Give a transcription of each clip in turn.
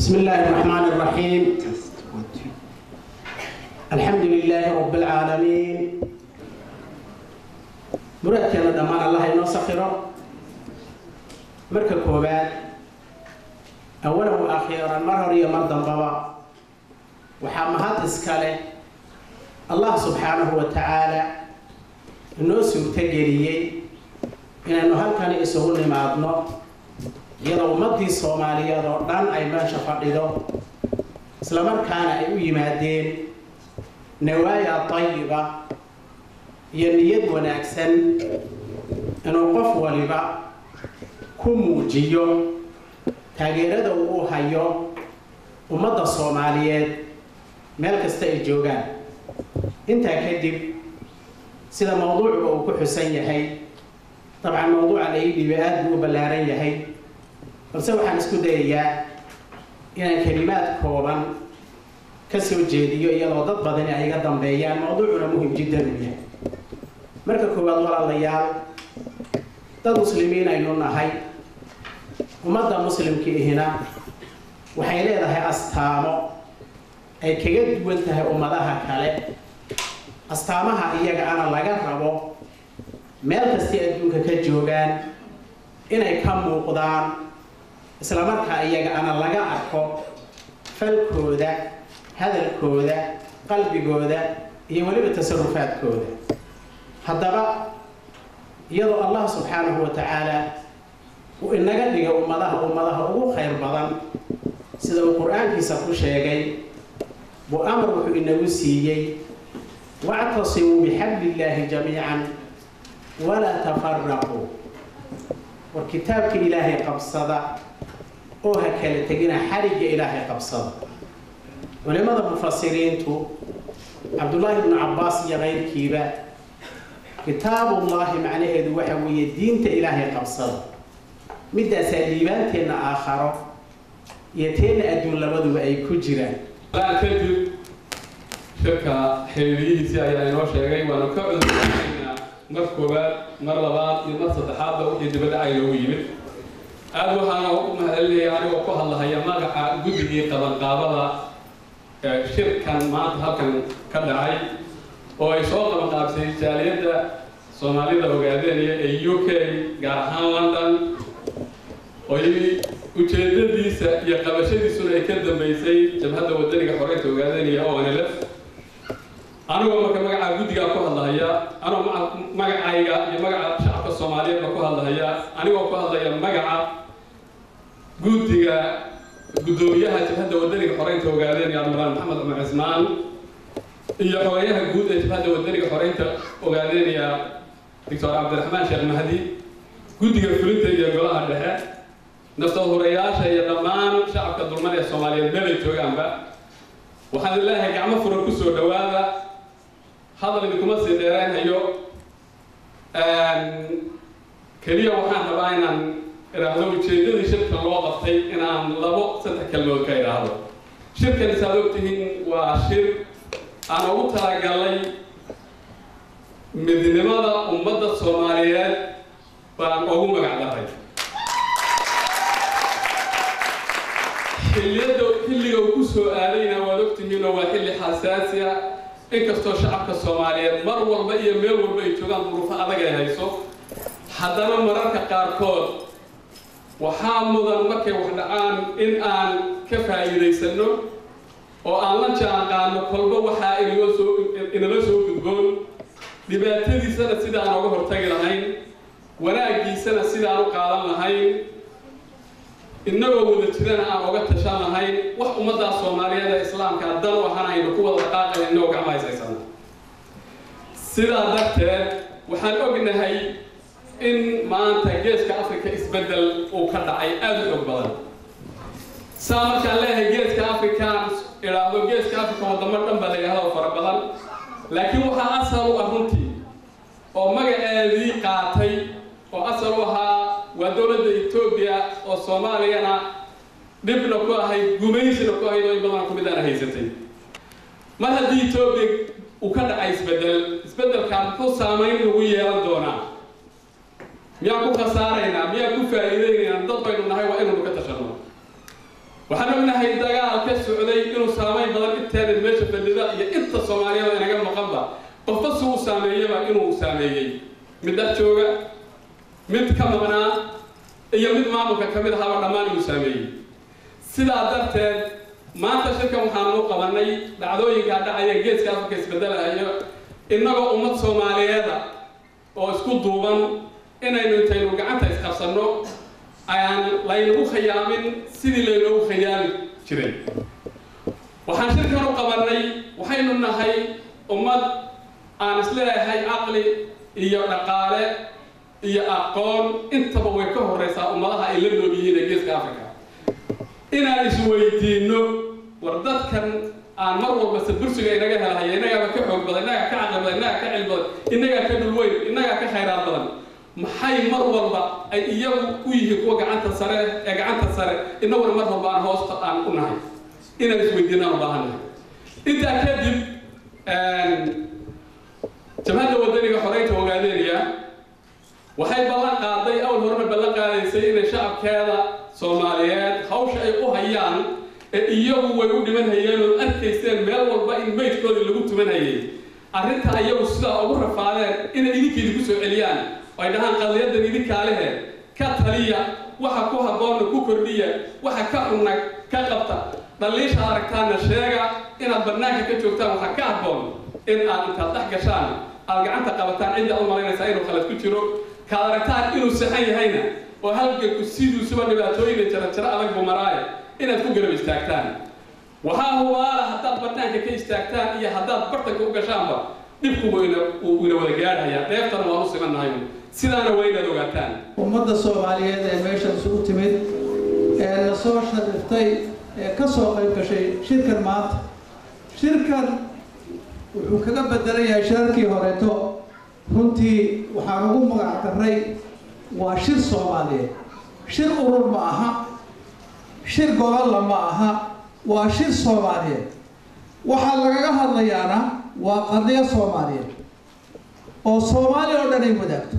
بسم الله الرحمن الرحيم الحمد لله رب العالمين muradkeena dhammaan allah inoo sakhiro marka koowaad awalan wa akhiiran mar hor iyo mar dambaba waxaa mahad iska leh allah subxaanahu wa tacaala inoo suurtogeliyey inaynu halkani isugu nimaadno iyadoo ummaddii soomaaliyeed oo dhan ay meesha fadhido islamarkaana ay u yimaadeen nawaaya tayiba iyo niyad wanaagsan inuu qof waliba ku muujiyo taageerada uu u hayo ummadda soomaaliyeed meel kasta ay joogaan intaa kadib sida mawduucuba uu ku xusan yahay dabcan mawduuca la ii dhiibay aad buu u ballaaran yahay balse waxaan isku dayayaa inaan kelimaad kooban ka soo jeediyo iyadoo dad badani ay iga dambeeyaan mawduucuna muhim jiddan uu yahay marka koowaad walaalayaal dad muslimiin aynu nahay ummadda muslimka ihina waxay leedahay astaamo ay kaga duwan tahay ummadaha kale astaamaha iyaga ana laga rabo meel kastay adduunka ka joogaan inay ka muuqdaan islamarkaa iyaga ana laga arko falkooda hadalkooda qalbigooda iyo weliba tasarufaadkooda haddaba iyadoo allah subxaanahu wa tacaala uu inaga dhiga ummadaha ummadaha ugu khayr badan sida uu qur-aankiisa ku sheegay buu amar wuxuu inagu siiyey wactasimuu bixabli illaahi jamiican walaa tafaraquu war kitaabka ilaahay qabsada oo ha kala tegina xarigga ilaahay qabsada culimada mufasiriintu cabdullaahi ibnu cabbaas iyo kayrkiiba kitaabullaahi macnaheedu waxa weeye diinta ilaahay qabsada midaasaa liibaanteenna aakharo iyo teenna adduun labaduba ay ku jiraan kadib shirka xiriiriyihiisii ayaa inoo sheegay waanu ka cudurnaynaa mar koowaad mar labaad iyo mar saddexaadba wixii dibadda ay noogu yimid aad waxaana u mahadcelinaya anigoo ku hadlahaya magaca guddigii qabanqaabada shirkan maanta halkan ka dhacay oo ay soo qabanqaabsay jaaliyadda soomaalida ogaadenaya ee u k gaar ahaan london oy ujeedadiisa iyo qabashadiisuna ay ka dambeysay jabhadda wadaniga xoreynta ogaadanaya oo nlf anigoo marka magacaa guddigaa ku hadlahaya anigoo magacayga iyo magaca shacabka soomaaliyeedba ku hadlahaya anigoo ku hadlaya magaca guddiga guddoomiyaha jabhadda wadaniga xoreynta ogaadanaya admiraal maxamed cumar cismaan iyo xogeyaha guud ee jabhadda wadaniga xoreynta ogaadanaya doctor cabdiraxmaan sheekh mahdi guddiga fulinta iyo golaha dhexe naftahureyaasha iyo dhammaan shacabka dulmada ee soomaaliyeed meelay joogaanba waxaan ilaahay gacmo furan ku soo dhowaada hadal idinkuma sii dheeraynhayo keliya waxaan rabaa inaan idhaahdo ujeedadii shirka loo qabtay inaan labo saddex kalmood ka idhaahdo shirkan isaad ogtihiin waa shir aan ugu talagalay midnimada ummadda soomaaliyeed baan ugu magac daray xilliyada xilliga uu ku soo aadayna waad ogtihiinoo waa xilli xasaasi ah inkastoo shacabka soomaaliyeed mar walba iyo meel walba ay joogaan duruufo adag ay hayso haddana mararka qaarkood waxaa mudan markay wax dhacaan in aan ka faa'iidaysanno oo aan la jaan qaadno kolba waxaa inala soo inala soo gudboon dhibaatadiisana sidaan oga hortagi lahayn wanaaggiisana sidaan u qaadan lahayn innagoo wada jirana aan oga tashan lahayn wax ummaddaa soomaaliyeed ee islaamka dan u ahaan aynu ku wada dhaqaaqayn innagoo gacma haysaysana sidaa darteed waxaan ognahay in maanta geeska africa isbeddel uu ka dhacay aada u xoog badan saa markaan leeyahay geeska african idhaahdo geeska africa wadamo dhan baa la yidhahdo fara badan laakiin waxaa asal u ah runtii oo magaceedii qaatay oo asal u ahaa waa dowladda etoobiya oo soomaaliyana dhibna ku ahayd gumaysina ku ahayd oo in badan ku mid aana haysatay mar haddii etoobiya uu ka dhacay isbeddel isbeddelkaa muxuu saamayn lagu yeelan doonaa miyaan ku khasaaraynaa miyaan ku faa'iidaynaynaa dad baynu nahay waa inaynu ka tashanno waxaan ognahay dagaal ka socday inuu saameyn badan inteena meesha fadhida iyo inta soomaaliyada inaga maqanba qofba si uu saameeyaba inuu saameeyey mid dhex jooga mid ka maqnaa iyo mid maamulka ka mid ahaaba dhammaan inuu saameeyey sidaa darteed maanta shirkan waxaanu u qabanay dhacdooyinkaa dhacaya geeska afrika isbedelayo innagoo ummad soomaaliyeeda oo isku duuban inaynu intaynu gacanta isqabsanno ayaan laynagu khayaamin sidii laynoogu khayaami jiray waxaan shirkan u qabanay waxaynu nahay ummad aan isleeyahay caqli iyo dhaqaale iyo aqoon intaba way ka horreysaa ummadaha ay la nool yihiin ee geeska africa inaan isweydiinno war dadkan aan mar walba sadbursiga inaga helahaya innagaaba ka xoog badan innagaa ka caqli badan innagaa ka cilmi badan innagaa ka dhulweyn innagaa ka khayraad badan maxay mar walba ay iyagu u yihiin kuwa gacanta sare ee gacanta sare innaguna mar walba aan hoosta aan u nahay inaan isweydiinaan u baahannahay intaa kadib jabhadda wadaniga xoreynta ogaadeynaya waxay ballan qaaday awal horena ballan qaadaysay inay shacabkeeda soomaaliyeed hawsha ay u hayaan ee iyagu way u dhiman hayeen ood arkayseen meel walba in maydkoodii lagu tuman hayay arrinta iyagu sidaa ugu rafaadeen inay idinkeedi ku soo celiyaan oo ay dhahaan qadiyadan idinkaa lehe ka taliya waxa ku habboonna ku kordhiya waxa ka cunna ka qabta dhaliisha aragtaana sheega inaad bannaanka ka joogtaan waxa ka habboon in aad intaad dhex gashaan aad gacanta qabataan cidda u malaynaysaa inuu khalad ku jiro kaad aragtaan inuu saxan yahayna oo halganku siduusuba dhibaatooyina jarajaro adag buu maraaye inaad ku garab istaagtaan waxaa hubaala haddaad bannaanka ka istaagtaan iyo haddaad bartanka u gashaanba dhibku wayna wuu ina wada gaadhayaa dheeftana waan u simannahay sidaana waa inaad ogaataan ummadda soomaaliyeed ee meeshan isugu timid ee la soo shariftay ee ka soo qayb gashay shirkan maanta shirkan wuxuu kaga bedelan yahay shirarkii horeeto runtii waxaan ugu magac darray waa shir soomaaliyeed shir urur ma aha shir gobolla ma aha waa shir soomaaliyeed waxaa lagaga hadlayaana waa qadiyo soomaaliyeed oo soomaaliya oo dhan ay wadaagto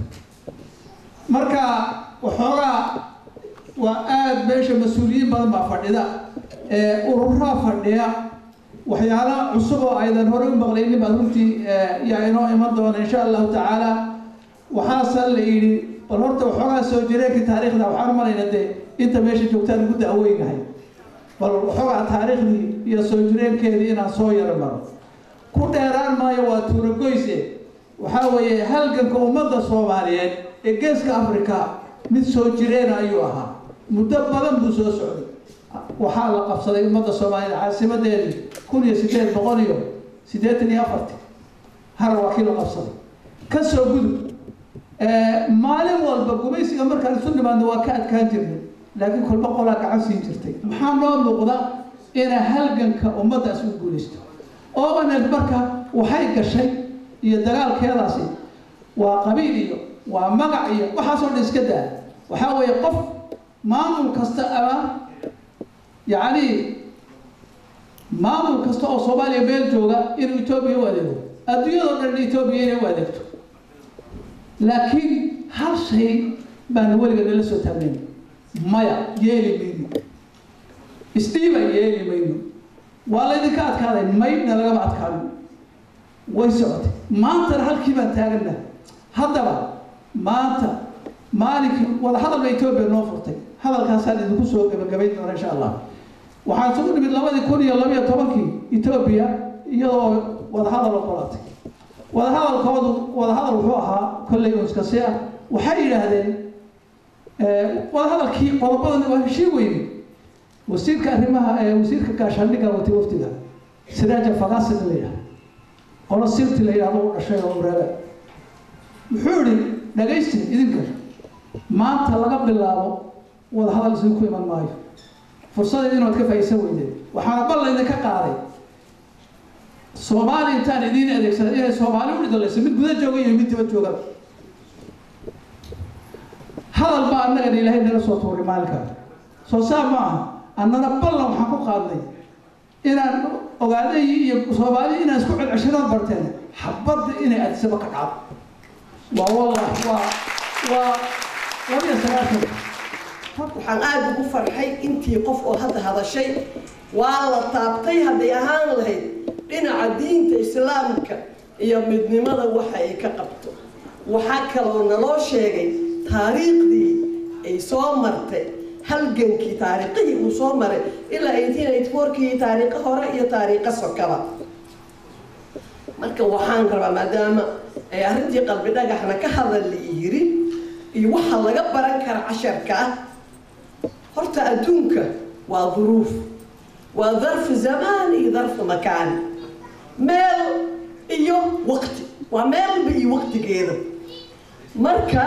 marka waxoogaa waa aada meesha mas-uuliyiin badan baa fadhida ee ururaa fadhiya waxyaala cusub oo aydan hore u maqlaynin baad runtii yaa inoo iman doona insha allahu tacaala waxaase la yidhi bal horta waxoogaa soo jireenka taariikhda waxaan malayna dee inta meesha joogtaan ugu da'weynahay bal waxoogaa taariikhdii iyo soo jireenkeedii inaan soo yaro maro ku dheeraan maayo waa tuuragoyse waxaa weeye halganka ummadda soomaaliyeed ee geeska africa mid soo jireena ayuu ahaa muddo badan buu soo socday waxaa la qabsaday ummadda soomaaliyeed caasimadeedii kun iyo sideed boqol iyo siddeetan iyo afarti har waa kii la qabsaday ka soo gudub maalin walba gumaysiga markaan isu nimaadno waa ka adkaan jirnay laakiin kolba qolaa gacan siin jirtay maxaa noo muuqda inay halganka ummaddaas u guulaysto obaneed marka waxay gashay iyo dagaalkeedaasi waa qabiil iyo waa magac iyo waxaasoo dhan iska daa waxaa weeye qof maamul kasta ama yacni maamul kasta oo soomaaliya meel jooga inuu etoobiya u adeego adduunyadoo dhan etoobiya inay u adeegto laakiin hal shay baana weliga nala soo taagnayn maya yeeli mayno isdhiiba yeeli mayno waa laydinka adkaaday maydna lagama adkaanin way socotay maantana halkii baan taagana haddaba maanta maalinkii wada hadalba etoobiya noo furtay hadalkaasaan idinku soo gabagabayn doona insha allah waxaan isugu nimid labadii kun iyo labiyo tobankii etoobiya iyadoo wadahadal oqolatay wadahadalkoodu wadahadal wuxuu ahaa kolley unskasi ah waxay yidhaahdeen wadahadalkii qodobadan waa heshii weyne wasiirka arrimaha wasiirka gaashaandhigga watay wafdiga siraaja faqasid la yidhahda qolo sirti la yidhahdo u dhashay oo ureebe muxuu yihi dhagaysti idinka maanta laga bilaabo wadahadal isinku iman maayo fursadeed inaad ka faa'iidsan weydeen waxaana bal laydinka qaaday soomaali intaan idiin adeegsada inay soomaali u dhidalayso mid guda jooga iyo mid diba jooga hadal baa annagana ilaahay naga soo tuuray maalinka soo saa ma aha annana ballan waxaan ku qaadnay inaan ogaaday iyo soomaali inaan isku celceshanaad barteen xabadda inay adisaba ka dhacdo waa wallahi waa waa labiyo sagaashan waxaan aada ugu farxay intii qof oo hadda hadashay waa la taabtay hadday ahaan lahayd dhinaca diinta islaamka iyo midnimada waxa ay ka qabto waxaa kaloo naloo sheegay taariikhdii ay soo martay halgankii taariikhihii uu soo maray ilaa eighteen eighty fourkii taariikho hore iyo taariikho sokaba marka waxaan rabaa maadaama ay arrintii qalbi dhagaxna ka hadal la yiri iyo waxa laga baran kara casharka ah horta adduunka waa duruuf waa darfu zamaan iyo darfu makaan meel iyo waqti waa meelba iyo waqtigeeda marka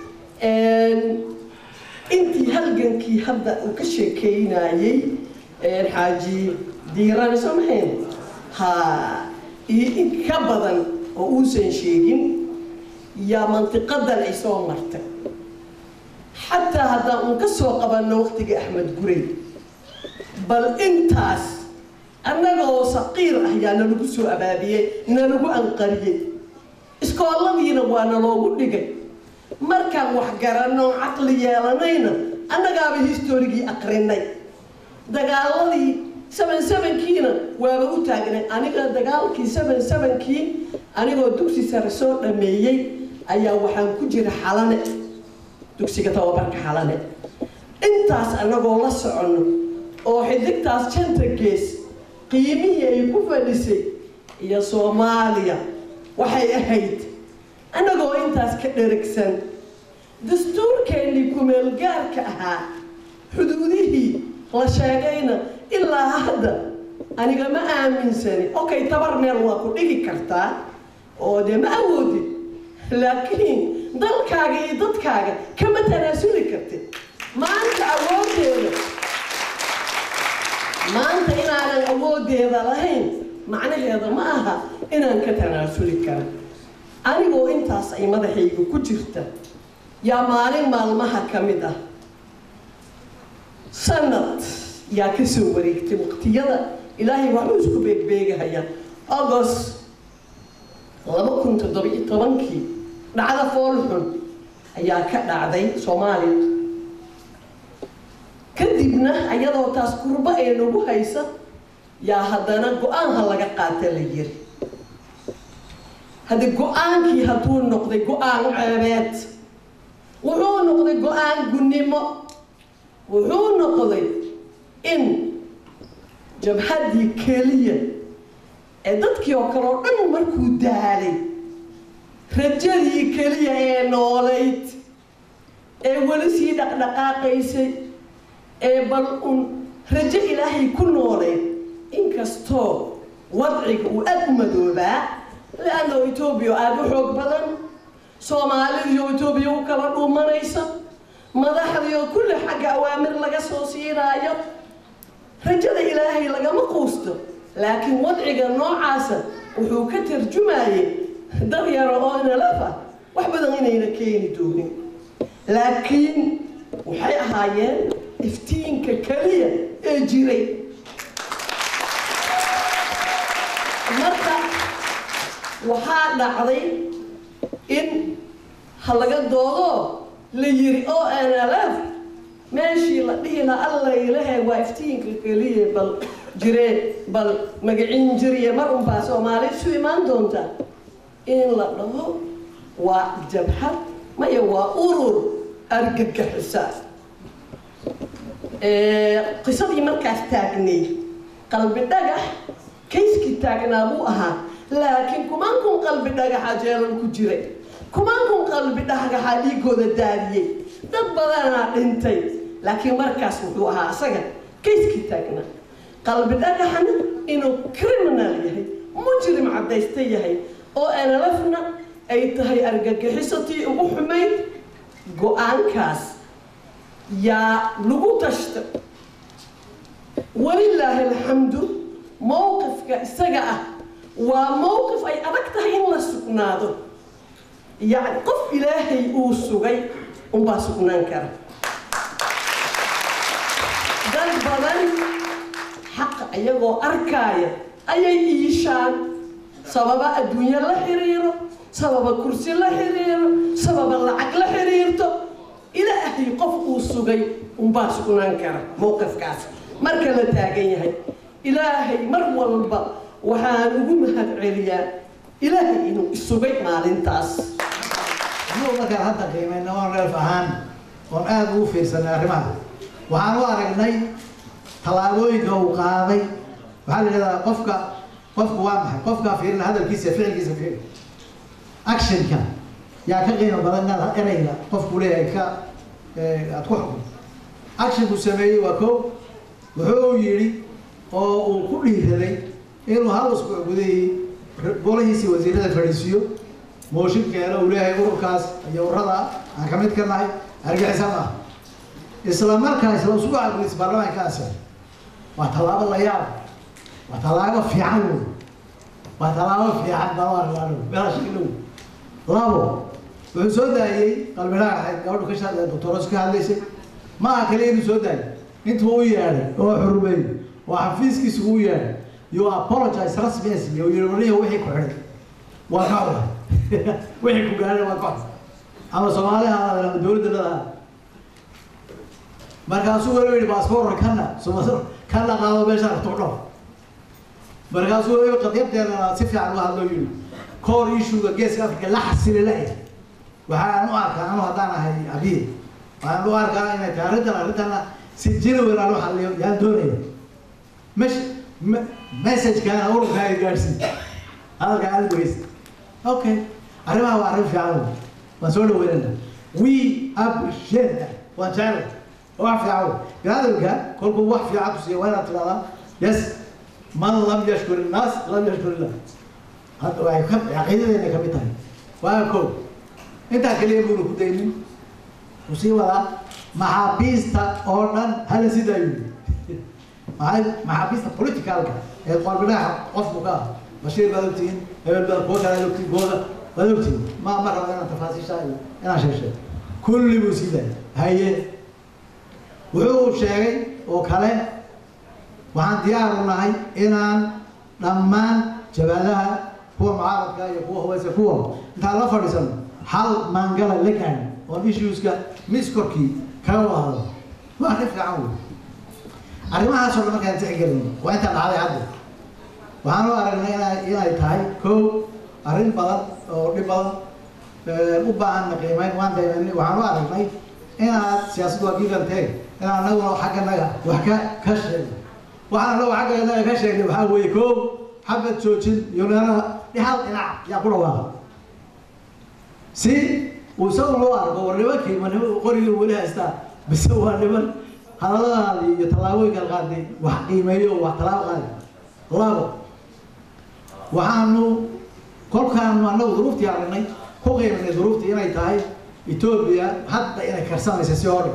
intii halgankii hadda uu ka sheekeynayey xaaji diirane soo mahayn ha iyo in ka badan oo uusan sheegin yaa mantiqadan ay soo martay xataa haddaan uun ka soo qabanno waqtigii axmed gurey bal intaas annagoo saqiir ah yaa nalagu soo abaabiyey nalagu anqariyey iskooladiina waa naloogu dhigay markaan wax garanno caqli yeelanayna annagaaba historigii aqrinay dagaaladii seven sevenkiina waaba u taagnay aniga dagaalkii seven sevenkii anigoo dugsi sare soo dhameeyey ayaa waxaan ku jira xalane dugsiga tababarka xalane intaas annagoo la soconno oo xidigtaas janta gees qiimihii ay ku fadhisay iyo soomaaliya waxay ahayd annagoo intaas ka dheragsan dastuurkeennii kumeelgaarka ahaa xuduudihii la sheegayna ilaa hadda aniga ma aaminsani okay tabar meel waa ku dhigi kartaa oo dee ma awoodid laakiin dalkaaga iyo dadkaaga kama tanaasuli kartid maanta awoodeeda maanta inaanan awoodeeda lahayn macnaheeda ma aha inaan ka tanaasuli karin anigoo intaas ay madaxayga ku jirta yaa maalin maalmaha ka mid ah sanad yaa ka soo wareegtay waqtiyada ilaahay waxbuu isku beegbeegahaya agost laba kun toddobiyo tobankii dhacda foolxun ayaa ka dhacday soomaaliya kadibna ayadoo taas kurba ee nagu haysa yaa haddana go-aanha laga qaata la yiri haddi go-aankii hadduu noqday go-aan ceebeed wuxuu noqday go-aan gunnimo wuxuu noqday in jabhaddii keliya ee dadkii oo kale oo dhan markuu daalay rajadii keliya ee noolayd ee weli sii dhaqdhaqaaqaysay ee bal un rajo ilaahay ku noolayd inkastoo wadciga uu aada u madoobaa le-anno etoobiya aada u xoog badan soomaalidiioo etoobiya u kala dhuumanaysa madaxdiioo kulli xagga awaamir laga soo siinaayo rajada ilaahay lagama quusto laakiin wadciga noocaasa wuxuu ka tarjumayay dad yaro oo inalafa wax badan inayna keeni doonin laakiin waxay ahaayeen iftiinka keliya ee jiray marka waxaa dhacday in ha laga doodo la yiri o n l f meeshii la dhihi laha alla ilahe waa iftiinka keliya bal jiree bal magacin jiriye mar unbaa soomaali isu imaan doonta in la dhaho waa jabhad maya waa urur argagixisa qisadii markaas taagnay qalbi dhagax kayskii taagnaa buu ahaa laakiin kumaan kun qalbi dhagaxa jeelal ku jiray kumaan kun qalbi dhagaxaa dhiigooda daadiyey dad badanaa dhintay laakiin markaas wuxuu ahaa asaga kayskii taagnaa qalbi dhagaxna inuu criminal yahay mujrim caddaysta yahay oo nlfna ay tahay argagixisatii ugu xumayd go-aankaas yaa lagu tashta walilaahi alxamdu mowqifka isaga ah waa mowqif ay adag tahay in la sugnaado yacni qof ilaahay uu sugay unbaa sugnaan kara dad badan xaqa iyagoo arkaaya ayay iishaan sababa adduunyo la xiriiro sababa kursi la xiriiro sababa lacag la xiriirto ilaahay qof uu sugay unbaa sugnaan kara mowqifkaas marka la taagan yahay ilaahay mar walba waxaan ugu mahad celiyaa ilaahay inuu isugay maalintaas anuu markaan hadda qiimayna oon reerf ahaan oon aada ugu fiirsanay arrimaha waxaan u aragnay tallaabooyinka uu qaaday waxaa la yidhahdaa qofka qofku waa maxay qofkaa fiirina hadalkiisa iyo ficilkiisa fiiri actionka yaa ka qiimo badan inaad ereyga qofku leeyahay ka aad ku xukunto actionku sameeyey waa ko wuxuu yidhi oo uu ku dhiiraday inuu hal usbuuc gudahii golahiisii wasiirada fadhiisiiyo mooshinkeena uu leeyahay ururkaas iyo urada aan ka mid ka nahay argixisa maaha isla markaa isla usbuuca gudihiisa baarlamaanka ansixay waa tallaabo la yaab waa tallaabo fiican wey waa tallaabo fiican baa meela shakilo labo wuxuu soo daayey qalbinaag ahayd gabadhu ka shaqeeya doctoros ka hadlaysay ma aha kaliya inuu soo daayay intuu u yeedhay oo xurmeeyey oo xafiiskiisa u yeedhay you apologize rasmi asmi oo yidhi wixii ku xidhay waa ka cunay wixii ku gaadhay waa ka cunay ama soomaali ahaada ama dowladda ladaha markaasuu weli yidhi baasboorka kana suma kana qaado meesha rabto dhof markaasuu weli qadiyabteedana si fiican uga hadloo yidhi core issuega geeska africa la xasili la-ya waxaan u arkaa anu haddaan ahay abiy waxaan u arkaa inay tahay arrintan arrintana si genuine aan u xaliyo yaan doonaya mesh messagekana ururka ay gaadhsiin hadalka aad weysa okay arrimaha waa arrin fiican wey waan soo dhaweynana we appreciate that waan jecel wax fiican wey biniadamka kolkuu wax fiican ku siiya waa inaad tidhahdaa yes man lam yashkur innaas lam yashkur illah hadda waxay ka caqiidadeena ka mid tahay waa ko intaa kaliya buuna ku daynin ku sii wadaa maxaabiista oo dhan hala sidaa yidhi maxay maxaabiista politicalka ee qorbinaha qofku ka ah bashiir baad ogtihiin hebel baad kuwa kale ogtihiin gooda baad ogtihiin ma ma rabo inaan tafaasiisha iyo inaan sheegsheego kulli buu sii daayay haye wuxuu sheegay oo kale waxaan diyaar u nahay inaan dhammaan jabaadaha kuwa mucaaradka iyo kuwa hubeysa kuwa intaan la fadhiisano hal mangala la gaadhin oon issueska mis korkii kaga wada hadlo waa arrin fiican wey arrimahaasoo dhan markaan tixgelin waa intaan dhacday hadda waxaan u aragnay ina inay tahay kow arrin badan oo dhib badan u baahan qiimeyn waan qiimeynay waxaan u aragnay inaad siyaasad waa giilanteeg inaan anaguna xagganaga wax ka ka sheegno waxaan anagu xagganaga ka sheegnay waxaa weeye kow xabad joojin iyo meelaha dhexal dhinac yaa ku dhawaaqa si uu isagu loo arko war nimankii ma nima qorigii weli haystaa bise waa niman hadalladaadii iyo tallaabooyinka qaaday wax qiimeeyo wax tallaabo qaadi labo waxaanu kolkaanu annagu duruuftii aragnay ku qiiminay duruuftii inay tahay etoobiya hadda inay karsanaysa si hore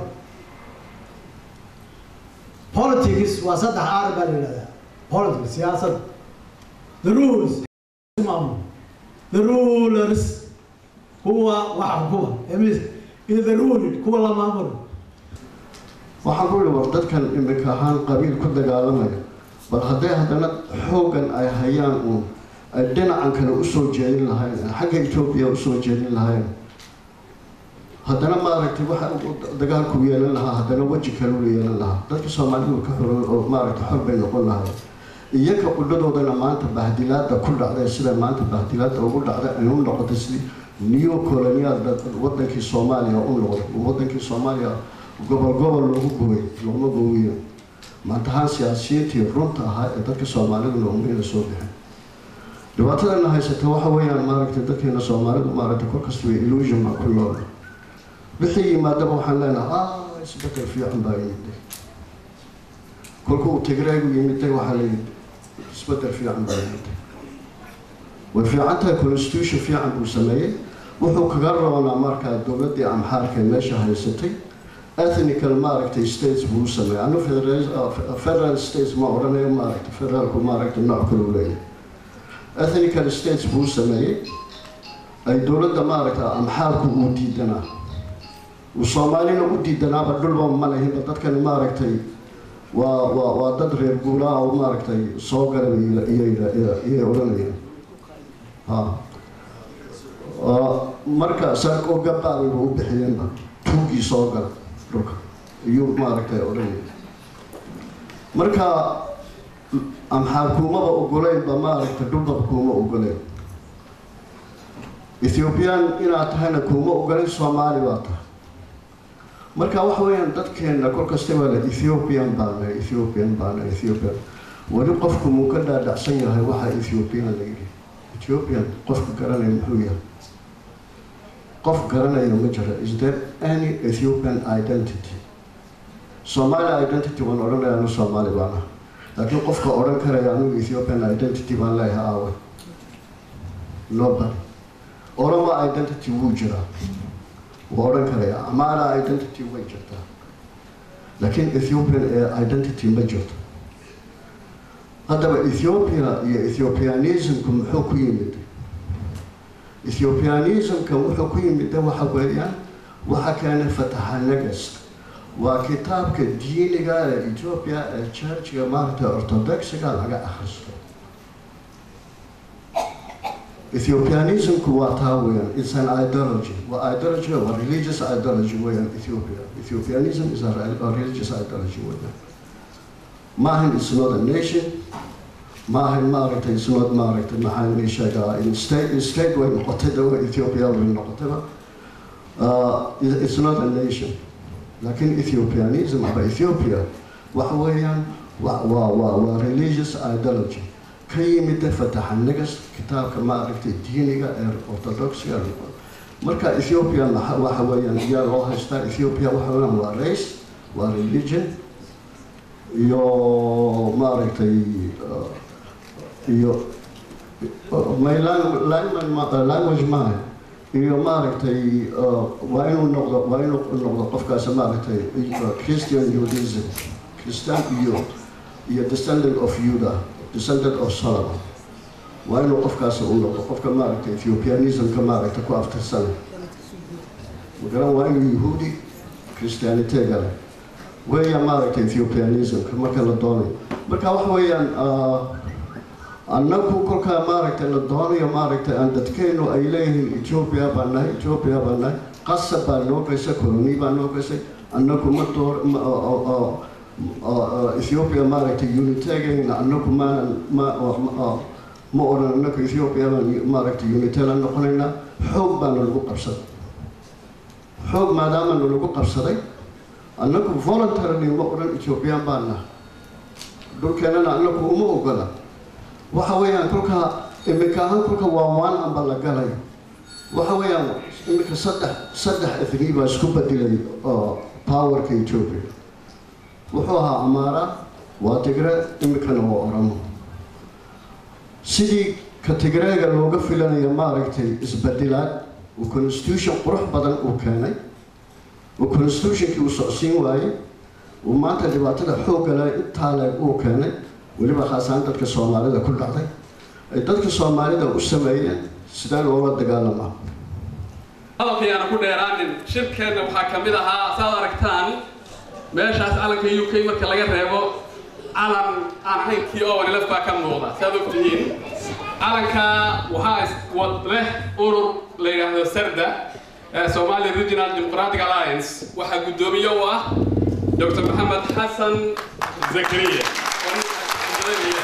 politics waa saddex aar baa la yidhahdaa politics siyaasad the rules maamul the rulers kuwa wax xukuma emis iyo the ruled kuwa la maamulo waxaan ku ihi war dadkan imika ahaan qabiil ku dagaalamaya bal hadday haddana xooggan ay hayaan uun ay dhinacan kale usoo jeedin lahayn xagga etoobiya usoo jeedin lahayn haddana maaragtay waxa dagaalku yeelan lahaa haddana weji kaleu yeelan lahaa dadka soomaalidu ka xoran oo maaragtay xor bay noqon lahay iyaga qudhadoodana maanta bahdilaada ku dhacday sida maanta bahdilaada ugu dhacday ay u noqotay sidii neo colonial wadankii soomaaliya u noqday wadankii soomaaliya gobol gobol lagu gubay looma goowiyo maantahaan siyaasiyiintii runta ahaa ee dadka soomaaliduna umayna soo bixin dhibaatadana haysata waxa weeyaan maaragtay dadkeena soomaalidu maaragtay kolkasta way illusion baa ku nool wixii yimaadaba waxaan leenahay ah isbedel fiican baa yimiday kolka uu tigreegu yimiday waxaa layidhi isbedel fiican baa yimiday way fiican tahay constitution fiican buu sameeyey wuxuu kaga roonaa markaa dowladdii amxaarka ee meesha haysatay ethnical maaragtay states buu u sameeyey anu federal states ma odhanayo maaragtay federaalku maaragtay nooc kale u leeyahay ethnical states buu u sameeyey ay dowladda maaragtay amxaarku uu diidanaa uu soomaalina u diidanaaba dhulba ma lahinba dadkani maaragtay waa waa waa dad reer guuraa oo maaragtay soo galay iyay odhanayaan ha marka saakoo gabaabay ba u bixiyeenba tuugii soo gala dhulka iyuu maaragtay odhanaya marka amxaar kuumaba ogoleynba maaragtay dhulbab kuuma ogoleyn ethiobian inaad tahayna kuuma ogoleyn soomaali baa tahay marka waxa weeyaan dadkeena kol kastaba le ethiopian baana ethiopian baana ethiopian weli qofku muu ka dhaadhacsan yahay waxa ethiopian la yidhi ethiopian qofka garanaya muxuu yahay qof garanaya ma jira is there any ethiopian identity somali identity waan odhanaya anu soomaali baana laakiin qofka odhan karaya anigu ethiopian identity baan leeyahay aawe nobody oromo identity wuu jiraa wuu odhan karaya amara identity way jirtaa laakiin ethiopian ee identity ma jirto haddaba ethiopia iyo ethiopianismku muxuu ku yimid ethiopianismka wuxuu ku yimid waxa weeyaan waxa keenay fataxanagas waa kitaabka diiniga ee ethiopia ee churchiga maaragtay orthodoxiga laga akhristo ethiopianismku waa taa weeyaan it's an ideology waa ideology waa religious ideology weeyaan ethiopia ethiopianism is a, a religious ideology weeyaan maahan it's not a nation maahan maaragtay it's not maaragtay maxaa la sheegaa in state in state way noqotay dawa ethiopia way noqotayba uh, it- it's not a nation laakiin ethiopianism aba ethiopia waxa weeyaan waa waa waa waa religious ideology ka yimid fataxanagas kitaabka maaragtay diiniga ee orthodoxiga marka ethiopia maxa- waxa weeyaan iyaa loo haystaa ethiopia waxa weeyaan waa race waa religion iyo maaragtay uh, iyo uh, my lang- language ma- language maaha iyo maaragtay uh, waa inuu noqdo waa inuu noqdo qofkaas maaragtay uh, christian judaism christian iyo iyo descendant of juda descendant of solomon waa inuu qofkaas u noqdo qofka maaragtay ethiopianismka maaragtay ku aftirsan magaran waa inuu yahuudi christianitega leh weeyaan maaragtay ethiopianismka marka la doonayo marka waxa weeyaan uh, annagu kolkaa maaragtay la doonayo maaragtay aan dadkeenu ay leeyihiin ethiopia baan nahay ethiopia baan nahay qasab baa noo gaysay coloni baa noo gaysay annagu ma door ma oo- oo- oo- oo- oo ethiopia maaragtay unitagayna annagu maanan ma oo- ma- oo- ma odhan annagu ethiopia baan maaragtay unitela noqonaynaa xoog baana lagu qabsaday xoog maadaamana lagu qabsaday annagu voluntarily ma odhan ethiopian baan nahay dhulkeenana annagu uma ogola waxa weeyaan kolkaa iminka ahaan kolka waa waan amba la galay waxa weeyaan iminka saddex saddex ethni baa isku bedelay oo powerka ethiopia wuxuu ahaa amaara waa tigre iminkana waa oromo sidii ka tigreega looga filanayo maaragtay isbedelaad uu constitution qurux badan uu keenay uu constitutionkii uu socsiin waayey uu maanta dhibaatada xoogga leh intaa leeg uu keenay weliba khaasaan dadka soomaalida ku dhacday ay dadka soomaalida u sameeyeen sidee loola dagaalamaa hadalkayaana ku dheeraanin shirkeenna waxaa ka mid ahaa saad aragtaan meeshaas calanka u k marka laga reebo calan aan ahayn kii owanilaf baa ka muuqda saad og tihiin calanka waxaa is- wad leh urur la yidhaahdo sarda ee somali regional democratic alliance waxaa guddoomiye u ah dr maxamed xasan zakariya oo ninkaas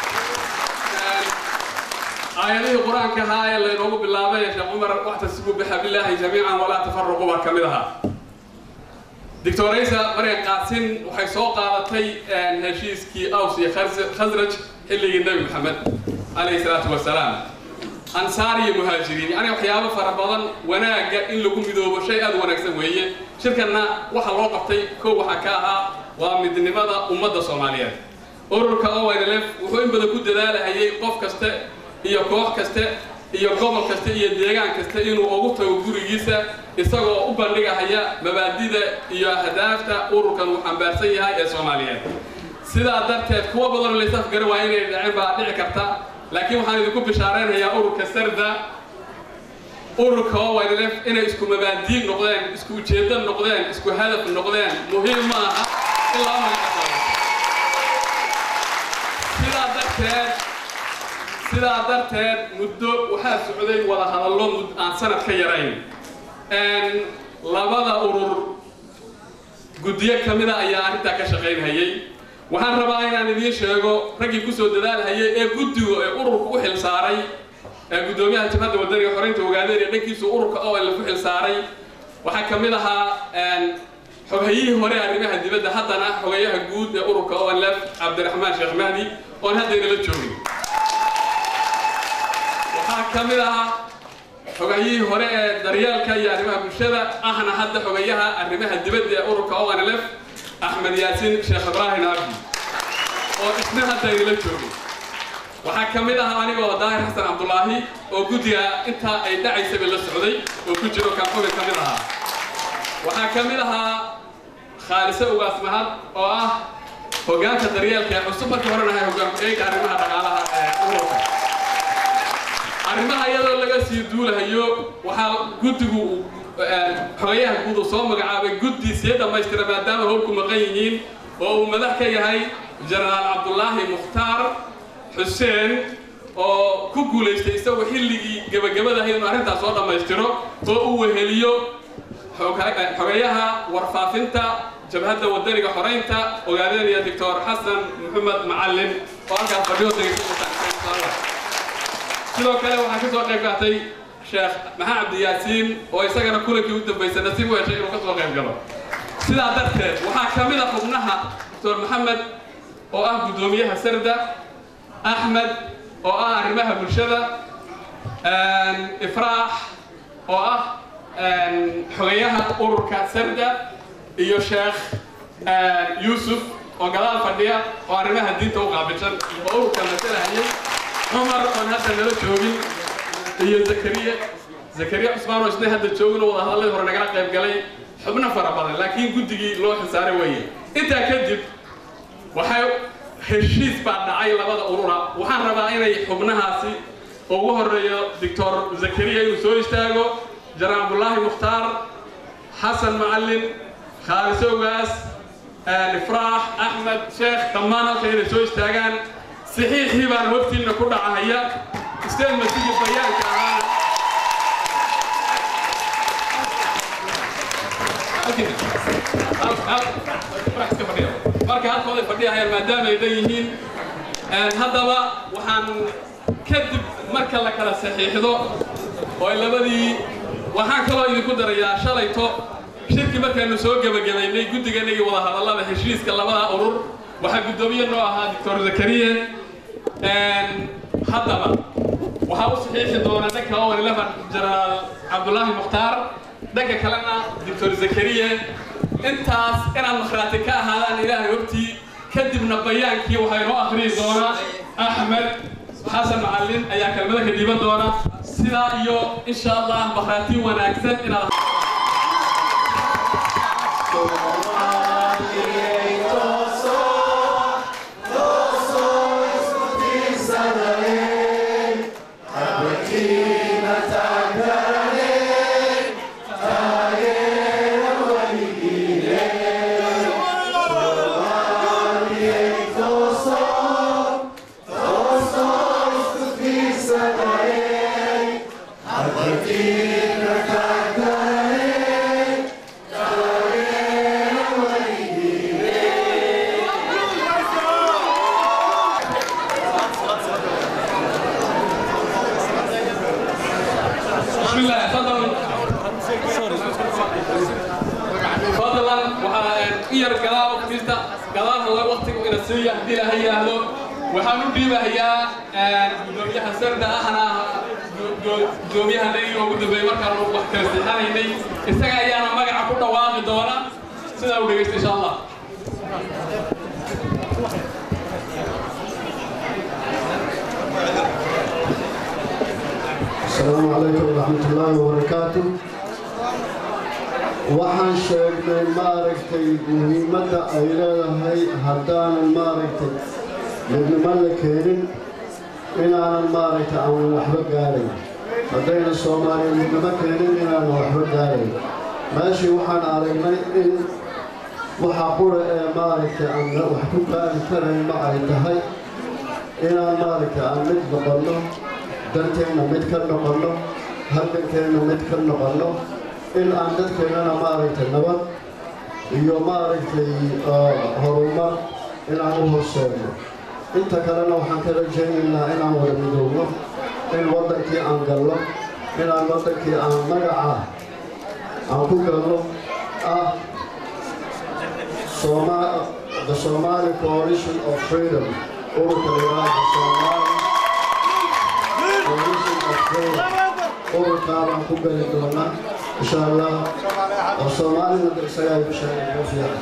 aayadihii qur-aanka ahaa ee laynoogu bilaabay ee sheekh cumar waxtasibu bixablillaahi jamiican walaa tafaruqu baa ka mid ahaa doctoraysa maryan qaasin waxay soo qaadatay heshiiskii aws iyo Khaz- khasraj xilligii nebi maxamed calayhi salaatu wasalaam ansaar iyo muhaajiriin yacni waxyaabo fara badan wanaagga in lagu midoobo shay aad u wanaagsan weeye shirkanna waxa loo qabtay kow waxaa ka ahaa waa midnimada ummadda soomaaliyeed ururka ONLF wuxuu in badan ku dadaalahayay qof kaste iyo koox kaste iyo gobol kaste iyo deegaan kaste inuu ugu tago gurigiisa isagoo u bandhigahaya mabaadida iyo ahdaafta ururkan uu xambaarsan yahay ee soomaaliyeed sidaa darteed kuwa badan oo laysaf garan waa inay dhacin baa dhici karta laakiin waxaan idinku bishaaraynayaa ururka sarda ururka ONLF inay isku mabaadiin noqdeen isku ujeedo noqdeen isku hadaf noqdeen muhiim ma aha in laba magac ka saaro sidaa darteed sidaa darteed muddo waxaa socday wada hadallo mud aan sanad ka yarayn Een, labada urur guddiyo ka mida ayaa arrintaa ka shaqaynhayay waxaan rabaa inaan idiin sheego raggii kusoo dadaalhayay ee guddigu ee ururka u xil saaray ee guddoomiyaha jabhadda wadaniga xoreynta ogaadeen ee dhankiisu ururka oo la ku xil saaray waxaa ka mid ahaa xoghayihii hore arrimaha dibadda haddana xogayaha guud ee ururka onlef cabdiraxmaan sheekh mahdi oon haddaynala joogin waxaa ka mid ahaa xogayihii hore ee daryeelka iyo arrimaha bulshada ahna hadda xogayaha arrimaha dibadda ee ururka onlf axmed yaasiin sheekh ibraahim abdi oo isna hadda aynala joogin waxaa ka mid ah anigoo daahir xasan cabdulaahi oo guddiga intaa ay dhacaysaba la socday oo ku jiro kaanxubin ka mid ahaa waxaa ka mid ahaa khaalise ugaas mahad oo ah hoggaanka daryeelka ee cusub markii horena ahay hoggaanku eega arrimaha dhaqaalaha ee ururka arrimaha iyadoo laga sii duulahayo waxaa guddigu xogayaha guud uu soo magacaabay guddi sii dhammaystira maadaama howlku maqan yihiin oo uu madax ka yahay jenaraal cabdulaahi mukhtaar xuseen oo ku guulaystay isagoo xilligii gebagabadahay inuu arrintaas soo dhammaystiro oo uu weheliyo xogayaha warfaafinta jabhadda wadaniga xoraynta ogaadeenaya doctor xasan maxamed macalin oo halkaas fadhiyo sidoo kale waxaa ka soo qayb qaatay sheekh maxamed cabdiyaasiin oo isagana kulankii u dambaysay nasiib u heshay inuu ka soo qayb galo sidaa darteed waxaa ka mid a xubnaha doctor maxamed oo ah guddoomiyaha sarda axmed oo ah arrimaha bulshada ifraax oo ah xogayaha ururka sarda iyo sheekh yuusuf oo gadaal fadhiya oo arrimaha diinta u qaabilsan oo ururka masalahayay cumar oon hadda nala joogin iyo zakariya zakariya cusmaan oo isna hadda joogin oo wadahadalladii hore nagala qayb galay xubno fara badan laakiin guddigii loo xilsaaray weeye intaa kadib waxay heshiis baa dhacay labada urura waxaan rabaa inay xubnahaasi ugu horeeyo doctor zakariya inuu soo istaago جناب الله مختار حسن معلم خالد سوغاس الافراح احمد شيخ كمان كاين سو استاغان صحيح هبان وقتي انه كدع هيا استاذ مسجد بيان كان marka halkooda fadhiyahayaan maadaama ay leeyihiin haddaba waxaan kadib marka la kala saxiixdo oo labadii waxaan kaloo idinku darayaa shalayto shirki markaanu soo gebagabaynay guddigana iyo wadahadallada heshiiska labada urur waxaa guddoomiye noo ahaa doctor zakariye haddaba waxaa u saxiixi doona dhanka owen levan jenaraal cabdulaahi mukhtaar dhanka kalena doctor zakariye intaas inaad makhraati ka ahaadaan ilaahay hortii kadibna bayaankii waxaa inoo akhriyi doona axmed xasan macallin ayaa kelmada ka dhiiban doona sidaa iyo insha allah makhraati wanaagsan inaad بسم الله تفضل فضلا waxaan iyar gadaal waqtiista gadaal hore waqtigu ina siiya hadii la hayaahdo waxaan u dhiibahayaa gudoomiyaha sarda ahna gudoomiyaha naga ugu dambeeyay markaan wax kala sixanaynay isaga ayaana magaca ku dhawaaqi doona sidaa u dhegeysta insha allah السلام عليكم ورحمة الله وبركاته waxaan sheegnay maaragtay muhiimadda ay leedahay haddaanan maaragtay midnimo la keenin inaanan maaragtay aan waxba gaarayn haddayna soomaaliya midnimo keenin inaanan waxba gaarayn meeshii waxaan aragnay in waxa qura ee maaragtay aan wax ku gaari karayn ma ay tahay inaan maaragtay aan mid noqonno danteenna mid ka noqonno halgankeenna mid ka noqonno in aan dadkeennana maaragtay nabad iyo maaragtay horumar inaan u horseedno inta kalena waxaan ka rajaynaynaa inaan wada midoobno in waddankii aan galno inaan waddankii aan magaca aan ku galno ah Soma the Somali Coalition of Freedom ururka la yidhaahdo Somali Coalition of Freedom ururkaabaan ku gali doonaa insha allah oo soomaalida isagaa igu sheegay ugu fiican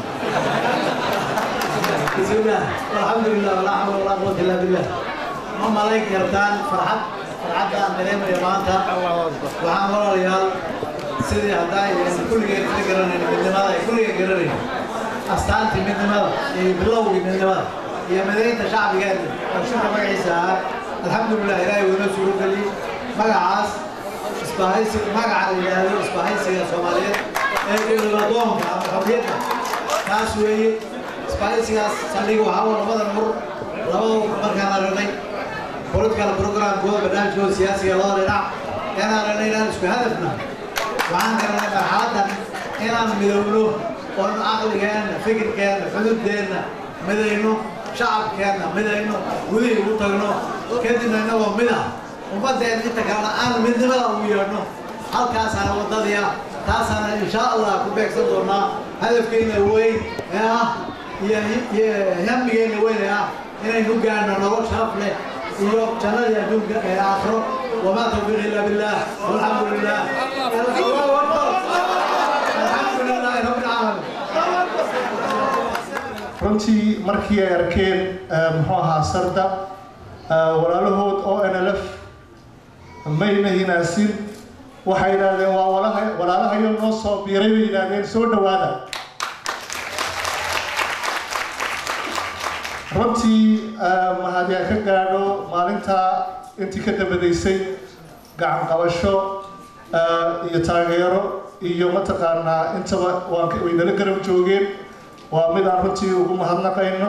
بسم الله والحمد لله ولا حول ولا قوة إلا بالله ما ملاك كرتان فرحت فرحت أن نريم يا مانتا وعام ولا ريال سيدي هداي كل جيل كل جرن من دماغ كل جيل جرن أستانتي من دماغ بلوي من دماغ يا مدينة شعب جاد وشوف ما عيسى الحمد لله إلهي ونسوا لي ما عاس isbahaysi magaca la yidhaahdo isbahaysiga soomaaliyeed ee dowladoonka ama xorriyadda taas weeye isbahaysigaas saldhig waxaa waa labada nur labada ur markaan aragnay political programkooda barnaamijkooda siyaasiga labada dhinac ayaan aragnay inaan isku hadafna waxaan garanay marxaladdan inaan midowno oon caqligeenna fikirkeenna xududdeenna midayno shacabkeenna midayno gudihii ugu tagno kadibna innagoo mid ah ummadeen inta kalena aan midnimada ugu yeedhno halkaasaana waddadii ah taasaana insha allah ku beegsan doonaa hadafkeenna weyn ee ah iyo iyo hamigeenna weyn ee ah inaynu gaadhno nolol sharaf leh iyo jannadii adduunka ee aakhiro wamaa tawfiiq illa billah walxamdu lilah allahu akbar alxamdu lilahi rabbi alcaalamiin runtii markii ay arkeen muxuu ahaa sarda walaalahood oo nlf mayna hinaasin waxay yidhaahdeen waa walaha walaalahayo noo soo biiray bay yidhaahdeen soo dhowaada runtii mahadyaa ka gaadho maalintaa intii ka dabadaysay gacan qabasho iyo taageero iyo mataqaanaa intaba waan way nala garab joogeen waa mid aan runtii ugu mahadnaqayno